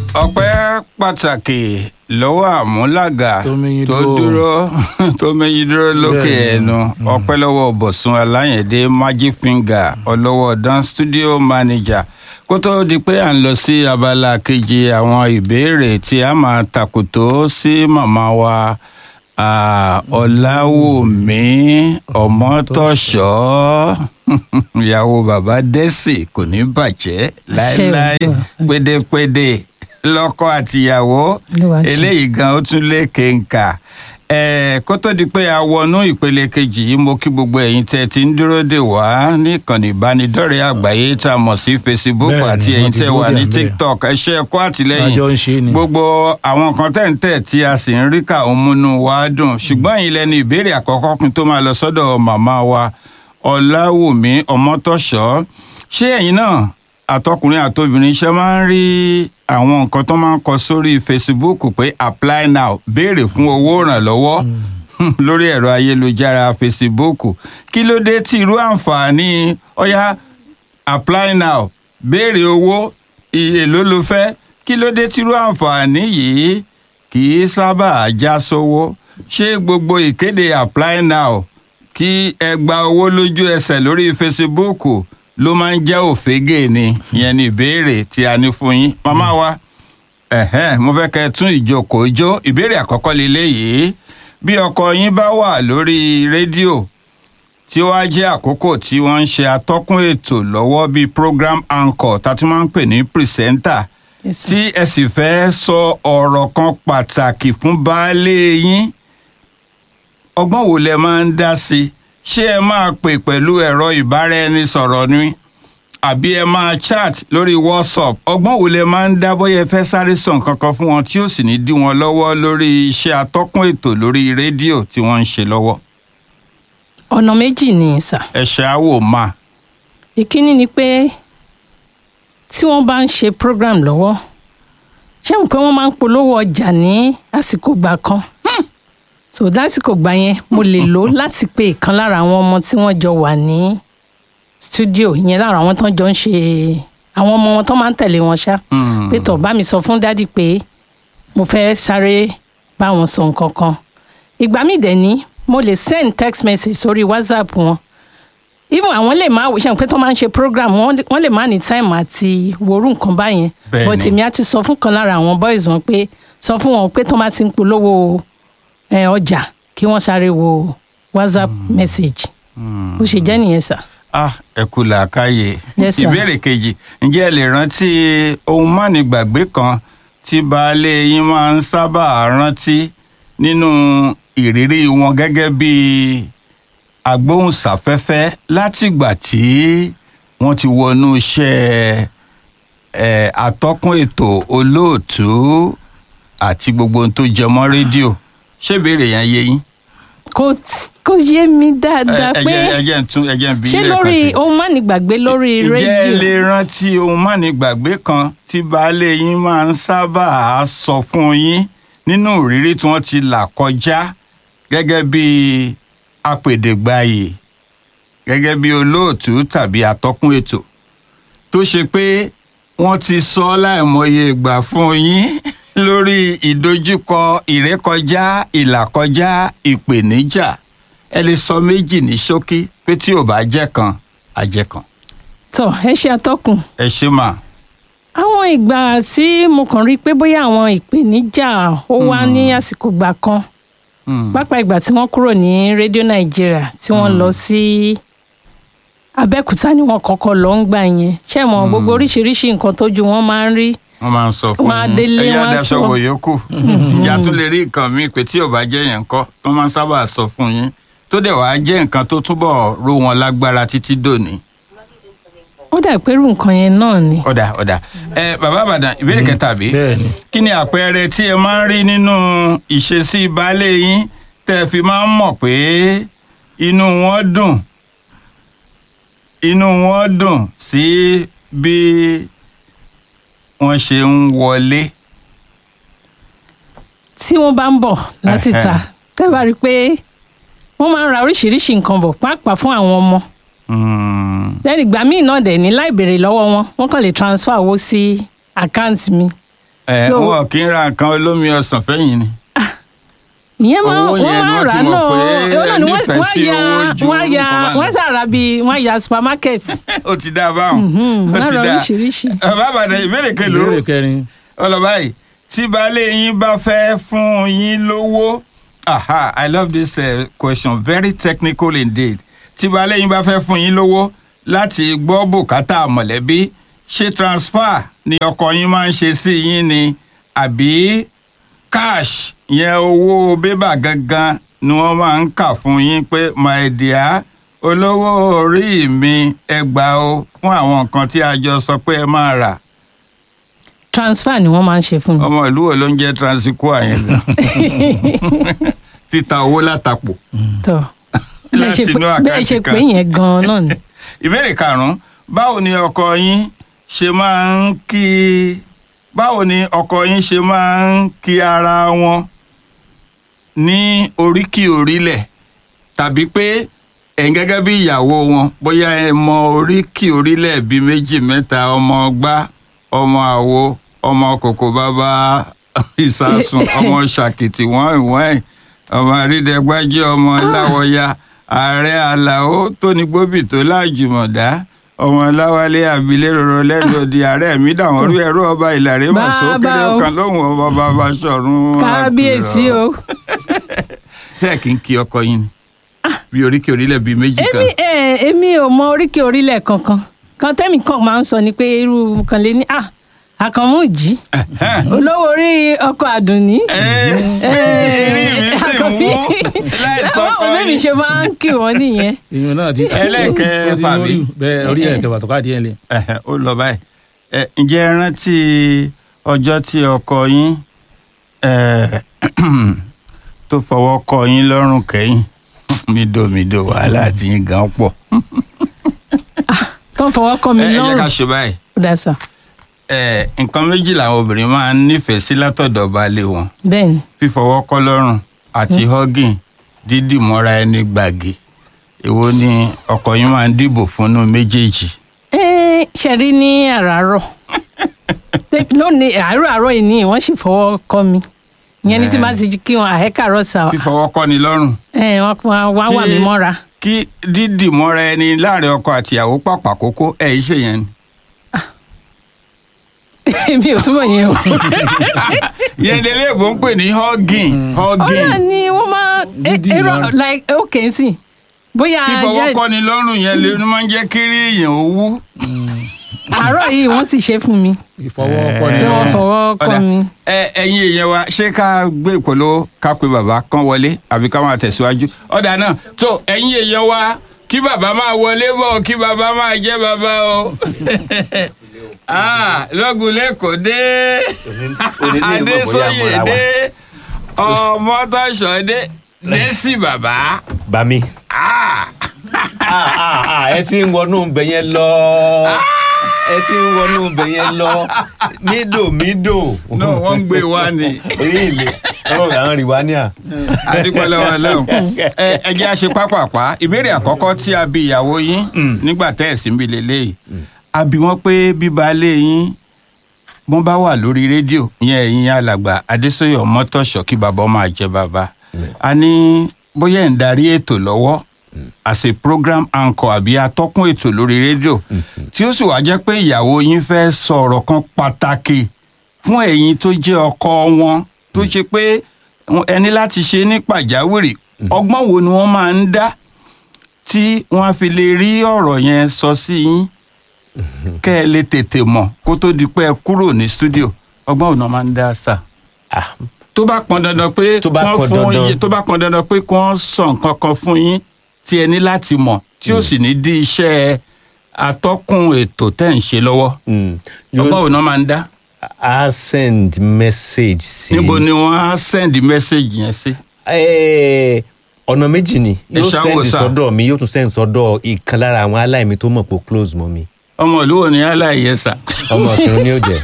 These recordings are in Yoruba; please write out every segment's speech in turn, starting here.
ọpẹ́ pàtàkì lọ́wọ́ àmúlàgà Tó méyín tó dúró. dúró tó méyín dúró lókè Bẹ́ẹ̀ni. ẹnu ọpẹ́ lọ́wọ́ bọ̀sùn aláyẹ̀dé magic finger ọlọ́wọ́ dan studio manager kó tó di pé à ń lọ sí abala kejì àwọn ìbéèrè tí a máa tàkùtò sí màmá wa ah, ọ̀làwùmí ọmọtọ̀ṣọ́ ìyàwó bàbá dẹ́sì kò ní bàjẹ́ láéláé Olúwa. pédépédé lọ́kọ àtìyàwó Olúwa ṣe. eléyìí gan ó tún lé kéńkà ẹ kó tó di pé a wọnú ìpele kejì yìí mo kí gbogbo ẹ̀yin tẹ́ ti ń dúró dè wá ní ìkànnì ìbánidọ́rẹ̀ẹ́ àgbáyé tá a mọ̀ sí facebook Bẹ́ẹ̀ni, àti wọ́n ẹ̀yin ti tẹ́ dúró wà dè ní ń bẹ̀. tiktok ẹ ṣé ẹ kú àtìlẹ́yìn àjọ ń ṣe ni. gbogbo àwọn kan tẹ̀ ń tẹ̀ tí a sì ń rí kà ń múnú wa dùn ṣùgbọ́n ẹ̀yin lẹni ìbéèrè àkọ́kọ́ kí n tó máa lọ sọ́dọ̀ màmá wa ọ̀làwùmí ọmọtọ́ṣọ́ ṣé ẹ̀yin náà àtọkùnrin àtobìnrin ṣe máa ń rí àwọn nǹkan tó máa ń kọ sórí facebook pé apply now béèrè fún owó ìrànlọ́wọ́ lórí ẹ̀rọ ayélujára facebook kí ló dé tí irú àǹfààní ọ̀yá apply now béèrè owó iye ló ló fẹ́ kí ló dé tírú àǹfààní yìí kì í sábà já sówó ṣé gbogbo ìkéde apply now kí ẹ gba owó lójú ẹsẹ̀ lórí facebook ló máa ń jẹ́ òfégè ni ìyẹn ni ìbéèrè tí a ní fún yín màmá wa ẹ̀hẹ́n mo fẹ́ kẹ́ ẹ tún ìjókòó jó ìbéèrè àkọ́kọ́ lélẹ́yìí bí ọkọ yín bá wà lórí rédíò tí ó wá jẹ́ àkókò tí wọ́n ń ṣe atọ́kùn ètò lọ́wọ́ bíi program anchor tá a tún máa ń pè ní presenter Yes, sir. tí ẹ sì fẹ́ sọ ọ̀rọ̀ kan pàtàkì fún baálé yín ọgbọ́n wo lẹ máa ń dá sí i ṣé ẹ máa pè pẹ̀lú ẹ̀rọ ìbáraẹnisọ̀rọ̀ ni àbí ẹ máa chat lórí whatsapp ọgbọ́n wo lẹ máa ń dá bóyá ẹ fẹ́ sáré sọ nǹkan kan fún wọn tí ó sì ní dí wọn lọ́wọ́ lórí iṣẹ́ atọ́kùn ètò lórí rédíò tí wọ́n ń ṣe lọ́wọ́ ọ̀nà méjì ni sà ẹ̀ṣẹ̀ àwò máa. ìkíní ni pé tí wọ́n bá ń ṣe program lọ́wọ́ ṣé mo pé wọ́n máa ń polówó ọjà ní àsìkò gbà kan so lásìkò gbà yẹn mo lè lò láti pe ìkan lára àwọn ọmọ tí wọ́n jọ wà ní studio ìyẹn lára àwọn tó ń jọ ń ṣe àwọn ọmọ wọn tó máa ń tẹ̀lé wọn ṣá Mm. pé tó bá mi sọ fún dádì pé mo fẹ́ sáré bá wọn sọ nǹkan kan ìgbà míì dẹ̀ ní mo lè send text message sórí whatsapp wọn even àwọn lè máa ṣe pé tó máa ń ṣe program wọn lè- wọn lè má ní time àti worú nǹkan báyẹn Bẹ́ẹ̀ni. but èmi á ti sọ fún kan lára àwọn boys wọn pé sọ fún wọn pé tó máa ti ń polówó ẹ, ọjà kí wọ́n sáré wo whatsapp message bó ṣe jẹ́ nìyẹn sà. ah ẹ kú làákàyè Yes, sir. ìbéèrè kejì ǹjẹ́ ẹ lè rántí ohun mánigbàgbé kan tí baálé yín máa ń sábà rántí nínú ìrírí wọn gẹ́gẹ́ bí agbóhùnsáfẹ́fẹ́ látìgbà tí wọ́n ti wọnú iṣẹ́ ẹ̀ atọ́kùn ètò olóòtú àti gbogbo ohun tó jẹ mọ́ rédíò ṣé ìbéèrè yẹn yé yín? kò kò yé mi dáadáa ẹ pé jẹ́ ẹ jẹ́ ń tún ẹ jẹ́ ń bi ṣé yín lẹ́ẹ̀kan lórí sí i. ohun mánigbàgbé lórí Ǹjẹ́ ẹ lè rédíò rántí ohun mánigbàgbé kan tí baálé yín máa ń sábà sọ fún yín nínú ìrírí tí wọ́n ti là kọjá gẹ́gẹ́ bí apèdègbàyè gẹ́gẹ́ bí olóòtú tàbí atọ́kùn ètò tó ṣe pé wọ́n ti sọ láìmọye ìgbà fún yín lórí ìdojúkọ ìrékọjá ìlàkọjá ìpèníjà ẹ lè sọ méjì ní ṣókí pé tí ò bá jẹ́ kan á jẹ́ kan tó ẹ ṣe atọ́kùn ẹ ṣe mà àwọn ìgbà tí mo kàn rí i pé bóyá àwọn ìpèníjà ó wá ní àsìkò gbà kan Mm. pápá ìgbà tí wọ́n kúrò ní rédíò nàìjíríà tí wọ́n lọ sí abẹ́òkúta ni wọ́n kọ́kọ́ lọ ń gbà yẹn ṣé mo gbogbo oríṣiríṣi nǹkan tójú wọn máa ń rí wọ́n máa ń sọ fún Wọ́n á délé, ẹ̀yà wọ́n á daṣọ sọ. wò yòókù ìjà tún lè rí nǹkan míì pé tí ò bá jẹ́ yẹn kọ́ wọ́n máa ń sábà sọ fún yín tó dẹ̀ wàá jẹ́ nǹkan tó túbọ̀ ró wọn lágbára títí dòní. ó dà pé irú nǹkan yẹn náà ni ọ̀dà ọ̀dà ẹ bàbá àbàdàn ìbéèrè kẹta bí bẹ́ẹ̀ni kí ni àpẹẹrẹ tí ẹ máa ń rí nínú ìṣesí baálé yín tẹ́ ẹ fi máa ń mọ̀ pé inú wọn dùn inú wọn dùn sí bí wọ́n ṣe ń wọlé. tí wọ́n bá ń bọ̀ láti ta Ẹhẹ́. tẹ́ bá rí i pé wọ́n máa ń ra oríṣiríṣi nǹkan bọ̀ pàápàá fún àwọn ọmọ Mm. lẹ́yìn ìgbà míì náà dẹ̀ ní láì béèrè lọ́wọ́ wọn wọ́n kàn lè transfer owó sí àkáǹtì mi ẹ So- wọn kì í ra nǹkan olómi ọsàn fẹ́yìn ni. ìyẹn máa Owó wọ́n yẹn ni máa wọ́n rà ti náà mọ̀ pé ó náà ni wọ́n nífẹ̀ẹ́ wọ́n sí ya owó ju wọ́n ya nǹkan báyìí. wọ́n sàrà bí wọ́n ya supermarket ó ti dá a báwọn. Mhm, ó ti lára dá oríṣiríṣi. ẹ bàbá dẹ ìbéèrè kelo ìbéèrè kẹrin ọlọ́ba yìí tí baálé yín bá fẹ́ fún yín lówó aha i love this uh, question very technical indeed tí baálé yín bá fẹ́ fún yín lówó láti gbọ́ bùkátà mọ̀lẹ́bí ṣé transfer ni ọkọ yín máa ń ṣe sí yín ni àbí cash yẹn owó bébà gangan ni wọ́n máa ń kà fún yín pé my dear olówó orí mi ẹ gbà o fún àwọn nǹkan tí a jọ sọ pé ẹ máa rà transfer ni wọ́n máa ń ṣe fún mi. ọmọ ìlú wo ló ń jẹ́ transcoa yẹn gan títa owó látàpọ̀ tọ́ bẹ́ẹ̀ ṣe Láti inú pé- bẹ́ẹ̀ ṣe àkáǹtì pé kan. yẹn gan-an náà ni. ìbéèrè karùnún báwo ni ọkọ yín ṣe máa ń kí báwo ni ọkọ yín ṣe máa ń kí ara wọn ní oríkì orílẹ̀ tàbí pé ẹ̀yin gẹ́gẹ́ bí ìyàwó wọn bóyá ẹ mọ oríkì orílẹ̀ bíi méjì mẹ́ta ọmọ ọgbá ọmọ àwo ọmọ kòkò bàbá ìsásùn ọmọ ṣàkìtì wọ́n ìwọ́n ọmọ àrídẹ́gbájẹ́ ọmọ láwọ̀ya ààrẹ àlàó tóní gbóbì tó láàjùmọ̀dá ọmọ láwálé abilé rọrọ lẹ́nu odi ààrẹ mi dàwọn orí ẹ̀rọ ọba ìlàrẹ mà Bàbá sókèrè o. kan lóhùn ọba bàbá sọ̀run kábíyèsí o. bẹ́ẹ̀ kì í kí ọkọ yín ni bí oríkì orílẹ̀ bíi méjì kan èmi ẹ èmi ò mọ oríkè orílẹ̀ kankan kan tẹ́mi kan máa ń sọ ni pé irú kan lè ní à àkànmú jí olówó orí ọkọ̀ àdùnní. eré mi sì ń wú láì sọ àwọn kọ́ ọ̀rẹ́ mi ṣe máa ń kí wọ́n nìyẹn. ìyún náà ti Ẹlẹ́ẹ̀kẹfà ó ti bí? lórí- bẹ́ẹ̀ orí ẹ̀kẹfà tó káàdì ẹ̀ lẹ̀. Ẹ̀hẹ̀, ó lọ báyìí Ẹ, ǹjẹ́ ẹ rántí ọjọ́ tí ọkọ yín ẹ, tó fọwọ́ kọ yín lọ́rùn kẹ́yìn mídòmídò wàhálà tí yín gan pọ̀ tó ń fọwọ́ kọ́ mi ẹ ẹ jẹ́ ká lọ́rùn. ṣe báyìí ó dá sà Ẹ, nǹkan méjì làwọn obìnrin máa ń nífẹ̀ẹ́ sí látọ̀dọ̀ baálé wọn bẹ́ẹ̀ ni fífọwọ́ kọ́ lọ́rùn àti hugging dídì mọ́ra ẹni gbàgì èwo ni ọkọ yín máa ń dìbò fúnnú méjèèjì Ẹ́, ṣe rí ní àràárọ̀ Tẹ́- lónìí àárọ̀ àárọ̀ yìí ni wọ́n sì fọwọ́ kọ́ mi ìyẹn ní tí Ẹ́. bá ti kí wọn àhẹ́kàrọ̀ sà fífọwọ́ kọ́ ni lọ́rùn ẹ̀ wọ́n wá wá wà mí Kí- mọ́ra. kí dídì mọ́ra ẹni láàrin ọkọ àtìyàwó pàpà kókó ẹ̀ ń ṣe yẹn ni. èmi ò túbọ̀ yẹn o. yẹn lè léèbó ń pè ní hugging hugging ọ̀rẹ́ ni wọ́n máa Dídì èrò lọ́rùn. like okay sí bóyá fífọwọ́ ajá- kọ́ ni lọ́rùn yẹn lè ní máa ń jẹ́ kí rí èèyàn ó wú. àárọ̀ yìí wọ́n sì ṣe fún mi ìfọwọ́kọ́ ni pé wọ́n wọ́n. fọwọ́ kọ́ Ọ̀dà, mi. ẹ ẹ̀yin èèyàn wa ṣé ká gbé ìpolówó ká pe bàbá kan wọlé àbí ká máa tẹ̀síwájú ọ̀dà náà tó ẹ̀yin èèyàn wa kí bàbá máa wọlé bọ̀ kí bàbá máa jẹ́ bàbá o Ah, lọ́gùn lẹ́kọ̀ọ́ dé onílé ìmọ̀ bóyá adésóyè àmọ́ra wa. dé ọmọtọ́ṣọ́ dé dẹ́sì bàbá. bá mi. Ah. Ah, ah, ah, ẹ ti ń wọnú ibẹ̀ yẹn lọ ẹ ti ń wọnú ibẹ̀ yẹn lọ mídò mídò. no wọ́n ń gbé wa ni orí ilé ọ̀rọ̀ àwọn rìwánìà. adúpẹ́lẹ́wọ̀ lẹ́hùn ẹ ẹ jẹ́ àṣẹ pápápá ìbéèrè àkọ́kọ́ tí a bi ìyàwó yín nígbà tẹ́ ẹ̀ sí mi lélẹ́yìí a bi wọ́n pé bíbalẹ̀ yín wọ́n bá wà lórí rédíò ìyẹn ẹ̀yin alàgbà adésòye ọmọtọ̀ṣọ́ kí bàbá máa jẹ bàbá a ní bóyá ẹ̀ ń darí ètò lọ́wọ́ as a program anchor àbí atọ́kùn ètò lórí rédíò tí ó sì wá jẹ́ pé ìyàwó yín fẹ́ sọ ọ̀rọ̀ kan pàtàkì fún ẹ̀yin tó jẹ́ ọkọ wọn tó ṣe pé ẹni láti ṣe ní pàjáwìrì ọgbọ́n wo ni wọ́n máa ń dá tí wọ́n á fi lè rí ọ̀rọ̀ yẹn sọ sí yín kẹ́ ẹ lè tètè mọ̀ kó tó di pé ẹ kúrò ní studio ọgbọ́n wo ni wọ́n máa ń dá sà Ah, tó bá pọn dandan pé Tó bá kán pọn fún dandan. yín- tó bá pọn dandan pé kí wọ́n sọ nǹkan kan fún yín tí ẹ ní láti mọ̀ tí ó sì ní dí iṣẹ́ atọ́kùn ètò tẹ́ ń ṣe lọ́wọ́ mm. ọgbọ́n Yóò- wo ni wọ́n máa ń dá a send message sí. níbo ni wọ́n á send message yẹn sí. Eh, ọ̀nà méjì ni Ẹ yóò ṣáwó send sà. sọ́dọ̀ mi yóò tún send sọ́dọ̀ ìkan lára àwọn aláìmí tó mọ̀ pé ó close mọ́ mi ọmọ ìlú wo ni aláìyẹ sà. ọmọ kìnìún ni ó jẹ́.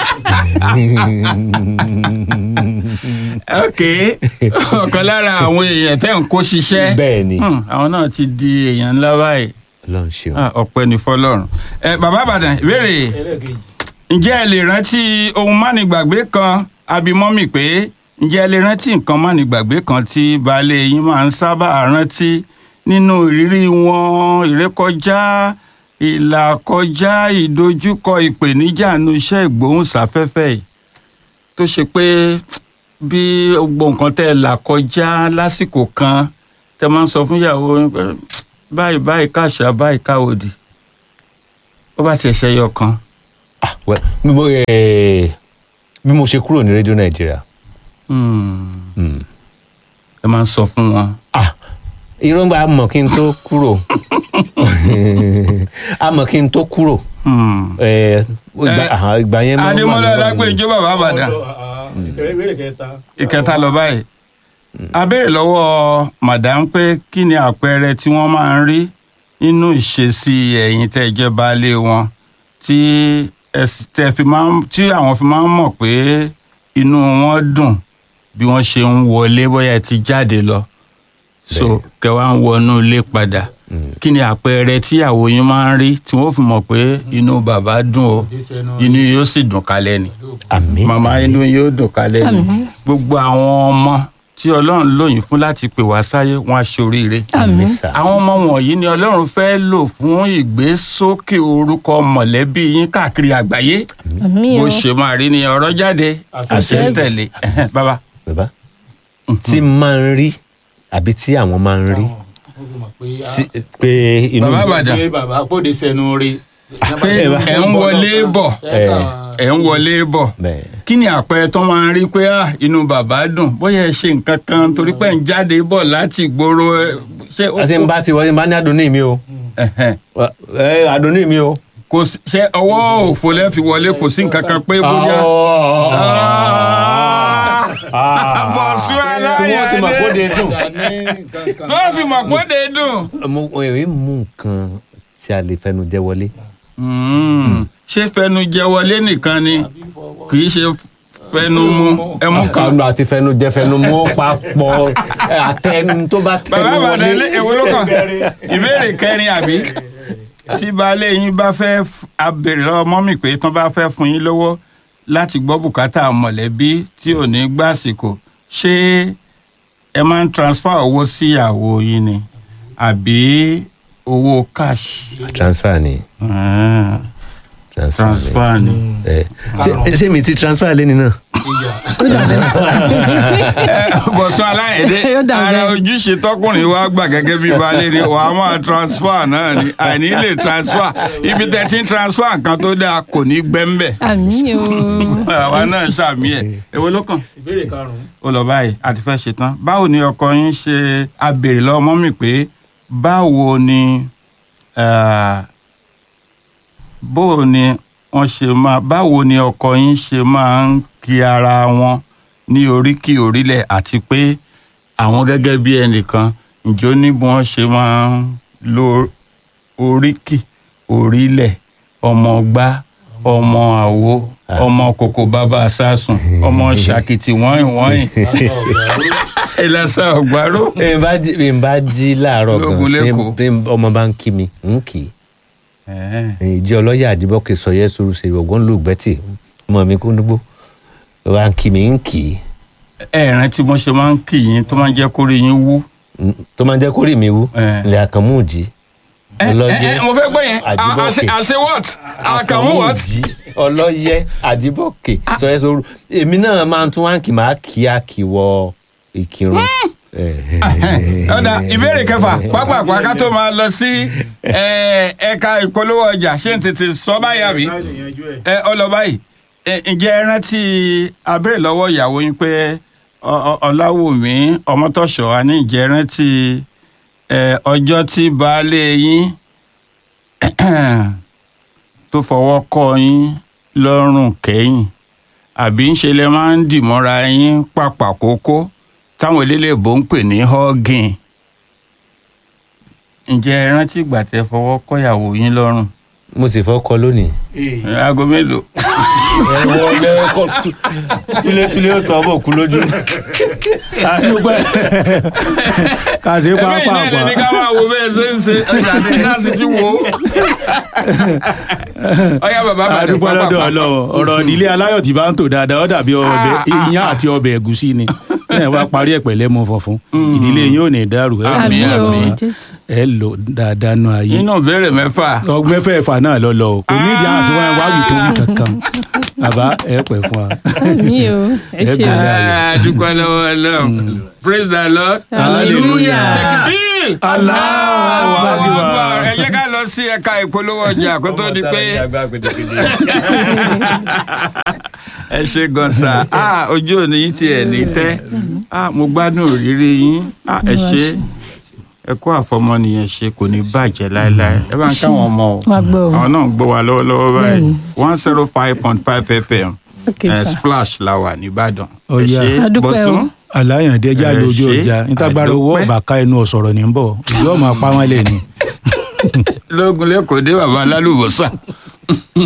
ok ọ̀kan lára àwọn èèyàn tẹ́ ń kó ṣiṣẹ́ bẹ́ẹ̀ ni Hmm, àwọn náà ti di èèyàn ńlá báyìí Ọlọ́run ṣeun. Ah, ọpẹ́ ní fọ́lọ́run ẹ bàbá àbàdàn ìbéèrè ǹjẹ́ ẹ lè rántí ohun mánigbàgbé kan abimọ́mì pé ǹjẹ́ ẹ lè rántí nǹkan mánigbàgbé kan tí baálé yín máa ń sábà rántí nínú ìrírí wọn ìrékọjá ìlàkọjá ìdojúkọ ìpèníjà nu iṣẹ́ ìgbóhùnsáfẹ́fẹ́ yìí tó ṣe pé bí gbogbo nǹkan tẹ́ ẹ là kọjá lásìkò kan tẹ́ máa ń sọ fún ìyàwó yín pé báyìí báyìí káṣá báyìí káwòdì ó bá ti ṣẹyọ kan Ah, well, bí mo eh, bí mo ṣe kúrò ní rédíò nàìjíríà Hmm. mm. ẹ máa ń sọ fún wọn. ah irọ́ ń bá a mọ̀ kí n tó kúrò a mọ̀ kí n tó kúrò Hmm. eh, ìgbà Eh, àhán, ìgbà yẹn máa ń wà adémọlá lọ́wọ́ mi. alágbèjọ bàbá àbàdàn ìbéèrè kẹta. ìkẹta lọ báyìí a béèrè lọ́wọ́ madam pé kí ni àpẹẹrẹ tí wọ́n máa ń rí nínú ìṣesí ẹ̀yin tẹ́ ẹ jẹ́ baálé wọn tí ẹ sì- tẹ́ fi máa ń tí àwọn fi máa ń mọ̀ pé inú wọn dùn bí wọ́n ṣe ń wọlé bóyá ẹ ti jáde lọ so kẹwàá ń wọnú ilé padà kí ni àpẹẹrẹ tí ìyàwó yín máa ń rí tí wọ́n fi mọ̀ pé inú bàbá dùn o inú yóò sì dùn kalẹ̀ ni àmì màmá inú yóò dùn kalẹ̀ ni Àmín. gbogbo àwọn ọmọ tí ọlọ́run lóyìn fún láti pè wá sáyé wọn á ṣoríire àmín sà. àwọn ọmọ wọ̀nyí ni ọlọ́run fẹ́ lò fún ìgbésókè orúkọ mọ̀lẹ́bí yín káàkiri àgbáyé àmín bó o ṣe máa rí ni ọ̀rọ̀ jáde àṣẹ ń tẹ̀lé bàbá bàbá tí máa ń rí àbí tí àwọn máa ń rí tí- pé inú Bàbá Ìbàdàn. pé bàbá kóde sẹnu rí. pé ẹ̀ ń wọlé bọ̀ ẹ̀ ń wọlé bọ̀ bẹ́ẹ̀ kí ni àpẹẹrẹ tó máa ń rí pé ah, inú bàbá dùn bóyá ẹ ṣe nǹkan kan torí pé ẹ̀ ń jáde bọ̀ láti ìgboro ẹ, ṣé ó àti ń bá ti wọlé ń bá ní àdùnní mi o Ẹ̀hẹ̀n. ẹ àdùnní mi o. kò sí- ṣé ọwọ́ òfò lẹ́ fi wọlé kò sí nǹkan kan pé bóyá. Ah! Bọ̀sú tí wọ́n ti mọ̀ kó de dùn. tó fi mọ̀ pé ó dé dùn. mo èyí mú nǹkan tí a lè fẹnu jẹ wọlé. Mm. ṣé fẹnu jẹ wọlé nìkan ni kì í ṣe fẹnu mú ẹmu kan. kanu àti fẹnu jẹ fẹnu mú papọ̀ ẹ, àtẹnu tó bá bàbá tẹnu àbàdàn ilé wọlé. èwo ló kàn ìbéèrè kẹrin àbí tí baálé yín bá fẹ́ f- abèrè lọ́wọ́ mọ́mì pé tán bá fẹ́ fún yín lówó láti gbọ́ bùkátà mọ̀lẹ́bí tí ò ní gbàsìkò ṣé ẹ máa ń transfer owó sí ìyàwó yín ni àbí owó cash. transfer ni Ah, transfer ni. transfer ni. ẹ ṣé ṣé mi ti transfer lẹ́ni náà. bọ̀sùn aláìdé Yóò dà ara bẹ́ẹ̀. ojúṣe tọkùnrin wa gbà gẹ́gẹ́ bí baálé ni wà á máa transfer náà ni àìní lè transfer ibi tẹ́ ti ń transfer nǹkan tó dáa kò ní gbẹ́ńbẹ̀ àmín o àwa náà ṣàmì ẹ̀ èwo ló kàn ìbéèrè karùn-ún. ó lọ báyìí àti fẹ́ ṣe tán báwo ni ọkọ yín ṣe abèrè lọ́wọ́ mọ́mì pé báwo ni ah, báwo ni wọ́n ṣe máa báwo ni ọkọ yín ṣe máa ń kí ara wọn ní oríkì orílẹ̀ àti pé àwọn gẹ́gẹ́ bí ẹnìkan ǹjọ́ ní bí wọ́n ṣe máa ń lo oríkì orílẹ̀ ọmọ gbá ọmọ àwo ọmọ kòkò bàbá sásùn ọmọ ṣàkìtì wọ́nyìn wọ́nyìn ìlàsà ọ̀gbárò. bí n bá jí bí n bá jí láàárọ̀ Lógun gan lẹ́kọ̀ọ́. tí bí ọmọ bá ń kí mi ń kì í ìjẹ́ ọlọ́yà àdìbọ́kẹ́ sọ̀yẹ́ sọ̀rọ̀ ṣe ọ̀gbọ́n lùgbẹ́tì ọmọ mi kú nígbó ló bá ń kí mi ń kì í ẹ rántí bọ́n ṣe máa ń kì yín tó máa ń jẹ́ kórè yín wú. Mm, tó máa ń jẹ́ kórìí mi wú Eh. ilẹ̀ àkànmú òjì ẹ ẹ ẹ mo fẹ́ gbọ́ yẹn Àjíbọ̀kè. àṣẹ àṣẹ what àkàmú what. òjì ọlọ́yẹ àdìbọ́kẹ́ sọ̀yẹ́ sọ̀rọ̀ èmi náà máa ń tún wá ń kì máa kí á kì wọ ìkírun. Eh. ọ̀dà ìbéèrè kẹfà pápákọ̀ ká tó máa lọ sí ẹ, ẹ̀ka ìpolówó ọjà ṣé n tètè sọ báyà bí ẹ ọ lọ báyìí ẹ, ǹjẹ́ ẹ rántí abẹ́rẹ́ lọ́wọ́ ìyàwó yín pé Ọ- Ọ- ọláwùmí ọmọtọ́ṣọ́ àní ǹjẹ́ ẹ rántí ẹ, ọjọ́ tí baálé yín tó fọwọ́ kọ́ yín lọ́rùn kẹ́yìn àbí ń ṣe lẹ máa ń dìmọ́ra yín pàpà kókó táwọn eléléèbó ń pè ní hugging ǹjẹ́ ẹ rántí ìgbà tẹ́ fọwọ́ kọ́yàwó yín lọ́rùn mo sì fọ́ kọ lónìí aago mélòó ẹ̀wọ̀n lẹ́kọ̀ túlétúlé ó tọ́ ọmọ òkú lójú. àdúgbò kà sí ẹgbẹ́ pápá ìnáyẹ̀ àpá ní ká máa wo bẹ́ẹ̀ ṣe ń ṣe ọjà ní láti ti wò ó. ọyá bàbá bàdé àdúgbò lọ́dọ̀ ọlọ́wọ́ ọ̀rọ̀ ìdílé aláyọ̀ tí bá ń tò dáadáa ó dàbí ọbẹ̀ Ah, ah, iyán àti ọbẹ̀ ẹ̀gúsí ni ẹ̀ wá parí ẹ̀ pẹ̀lẹ́ mọ́ fọ̀fun ìdílé yín ò ní dàrú ẹ̀ Àmín, àmì o àmín. jésù ẹ lò dáadáa nù ayé inú ìbéèrè mẹ́fà ọgbẹ́ fẹ́ẹ̀fà náà lọ lọ o kò ní ìdí àwọn àti wọn wá wì tó wì kankan bàbá ẹ pẹ̀ fún wa. àmì o ẹ ṣe o Ẹgbẹ̀rún. ayọ̀. Ah, dúpẹ́ lọ́wọ́ ọlọ́run praise the lord hallelujah Takbir! Allahu Akbar. ẹ jẹ́ ká lọ sí ẹ̀ka ìpolówó ọjà kó tó di pé ẹ ṣe gan sa ah ojú òní yín tiẹ̀ ní tẹ́ ah mo gbádùn òrírí yín ah ẹ ṣe ẹ kó àfọmọnìyàn ṣe kò ní bàjẹ́ láéláé ẹ bá ń káwọn ọmọ o Wá gbọ́ o. àwọn náà ń gbọ́ wa lọ́wọ́lọ́wọ́ báyìí one zero five point five fm ok eh, sir splash la wà nìbàdàn ẹ Ó yá. ṣe A dúpẹ́ o. bọ́sùn aláyàndé já Ẹ lójú ṣé, ọjà nítagbára owó àdúpẹ́. ọba ká ẹnu ọ̀sọ̀rọ̀ ní bọ̀ ìjọ máa pa wọ́n lẹ̀ ni. lógun lẹ́kọ̀ọ́ dé bàbá alálùbọ́sà